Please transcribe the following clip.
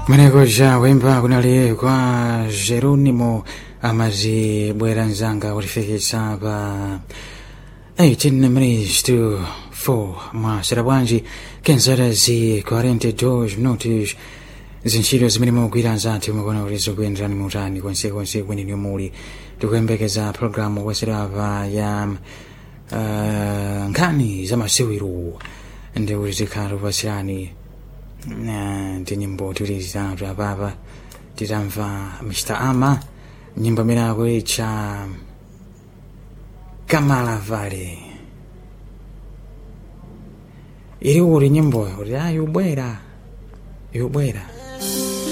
kumeneko ja wemba kunali kwa Jeronimo amazibwera mzanga kutifikitsa pa 18 minutes to 4 mwasera bwanji kenzara zi 42 minutos zintchito zimene mugwira nzathu mukuona kuti zikuyenderani mutani konsekonse kweneni muli tikuyembekeza programu kwaserapa ya uh, nkhani za masewero ndi kuti tikhala kupasirani ndi nyimbo tiwiri zitatu apapa titamva mr ama nyimbo imene akuitcha kamala vale ili kuti nyimboyo kuti a yubwera yubwera